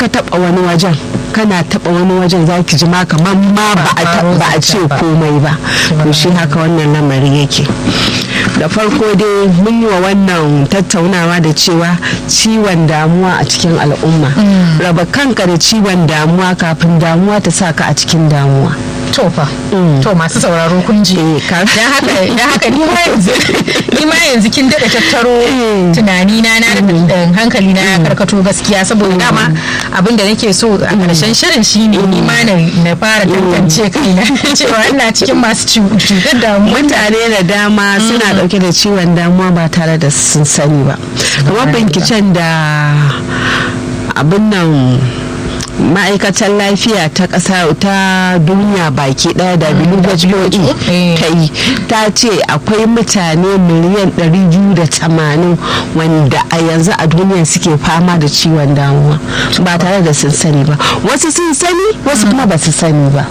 ka taba wani wajen kana taba wani wajen za ki ji ma kamar ma ba a ce komai ba to shi haka wannan lamari yake da farko dai mun yi wa wannan tattaunawa da cewa ciwon damuwa a cikin al'umma raba kanka da ciwon damuwa kafin damuwa ta sa ka a cikin damuwa to fa to masu sauraro kun ji dan haka dan haka ni ma yanzu ni ma yanzu kin dada tattaro tunani na na da hankali na ya karkato gaskiya saboda dama abin da nake so a karshen shirin shine ni ma na fara tantance kaina cewa ina cikin masu cutar damuwa mutane da dama suna dauke da ciwon damuwa ba tare da sun sani ba kamar binciken da abin nan ma'aikatar lafiya ta ƙasa ta duniya baki ɗaya da WHO ta yi ta ce akwai mutane miliyan 280 wanda a yanzu a duniya suke fama da ciwon damuwa ba tare da sun sani ba wasu sun sani wasu kuma ba su sani ba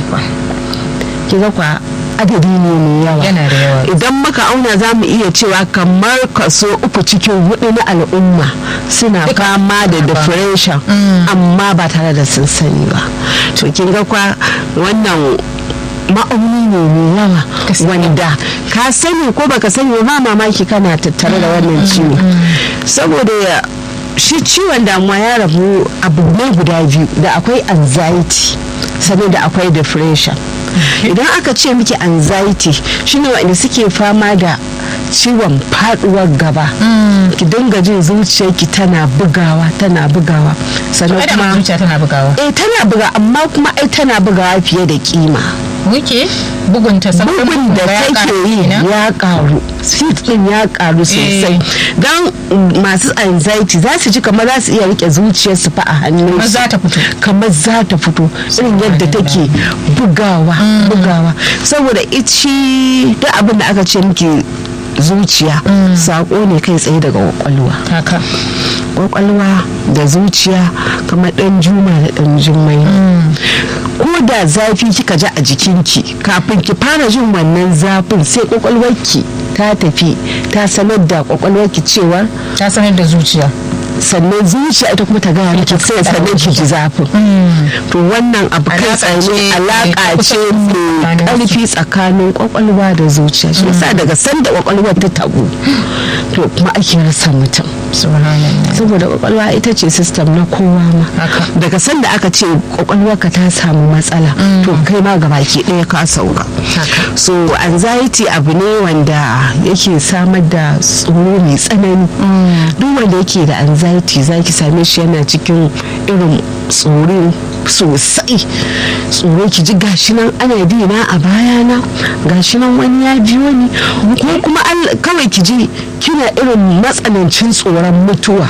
kiga kwa adadi ne mai yawa idan muka auna za mu iya cewa kamar kaso uku cikin hudu na al'umma suna fama da depression amma ba tare da sun sani ba to kin ga kwa wannan ma'auni ne mai yawa wanda ka sani ko baka sani ba mamaki kana tattare da wannan ciwo saboda shi ciwon damuwa ya rabu abu ne guda biyu da akwai anxiety sannan da akwai depression idan aka ce miki anxiety shine wanda suke fama da ciwon faduwar gaba ki dinga jin zuciyarki tana bugawa tana bugawa sannan kuma zuciya tana bugawa eh tana buga amma kuma ai tana bugawa fiye da kima muke bugun ta bugun da take yi ya karu speed din ya karu sosai don masu anxiety za su ji kamar za su iya rike zuciyarsu fa a hannun kamar za ta fito kamar za ta fito irin yadda take bugawa bugawa saboda ici duk abin da aka ce miki zuciya sako ne kai tsaye daga kwakwalwa kwakwalwa da zuciya kamar dan juma da dan jummai ko da zafi kika ji a jikinki kafin ki fara jin wannan zafin sai kwakwalwarki ta tafi ta sanar da kwakwalwarki cewa ta sanar da zuciya sannan zuciya ita kuma ta gaya miki sai sannan ki ji zafin to wannan abu kai tsaye alaka ce mai karfi tsakanin kwakwalwa da zuciya shi yasa daga sanda kwakwalwar ta tabu to kuma ake rasa mutum saboda kwakwalwa ita ce system na kowa ma daga sanda aka ce kwakwalwarka ta samu matsala to kai ma gabaki ɗaya ka sauka so anxiety abu ne wanda yake samar da tsoro mai tsanani duk wanda yake da anxiety zaki same shi yana cikin irin tsoro sosai tsoro ki ji gashi nan ana dina a bayana gashi nan wani ya biyo ni ko kuma kawai ki ji kina irin matsanancin tsoron mutuwa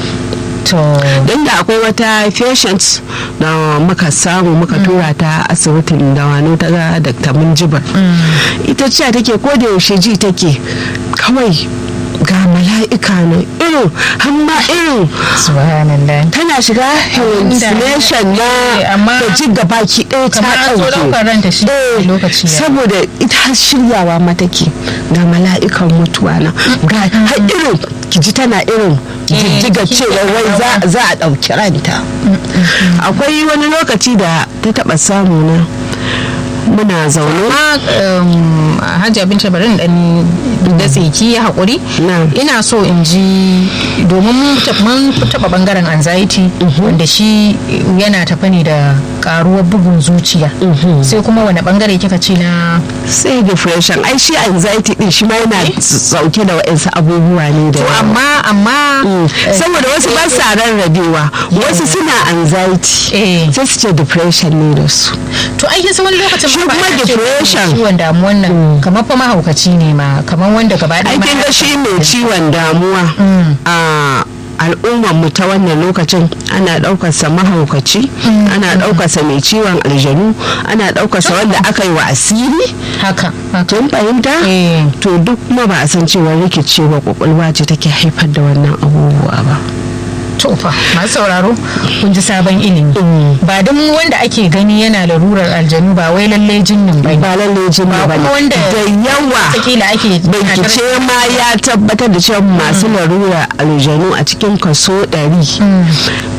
don da akwai wata patient da muka samu muka tura ta asibitin da wano ta ga dr munjibar ita ce take ko da yaushe ji take kawai ga mala'ika nan irin hamma irin tana shiga hallucination na da ji gaba ki ɗaya ta ɗauke saboda ita shiryawa matake ga mala'ikan mutuwa na ga har irin ki ji tana irin jijjiga cewa wai za a ɗauki ranta akwai wani lokaci da ta taɓa samu na muna zaune hajji abinci barin dan da tsaki ya haƙuri ina so in ji domin mun taɓa bangaren anxiety wanda shi yana tafa ne da karuwar bugun zuciya sai kuma wani bangare kika ce na sai depression ai shi anxiety din shi ma yana sauke da wa'ansu abubuwa ne da amma amma saboda wasu ba sa rarrabewa wasu suna anxiety sai su ce depression ne da su to ai yasa wani lokacin shi kuma depression ciwon damuwan nan kamar fa mahaukaci ne ma kamar wanda gaba ɗaya aikin ga shi mai ciwon damuwa a al'ummar mu ta wannan lokacin ana ɗaukarsa mahaukaci ana ɗaukarsa mai ciwon aljanu ana ɗaukarsa wanda aka yi wa asiri haka tun fahimta to duk kuma ba a san cewa rikicewa kwakwalwa ce take haifar da wannan abubuwa ba tofa masu sauraro kun ji sabon ilimi ba don wanda ake gani yana larurar aljanu ba wai lalle jinnin ba ba lalle jinnin ba wanda da yawa takila ake bincike ma ya tabbatar da cewa masu larurar aljanu a cikin kaso 100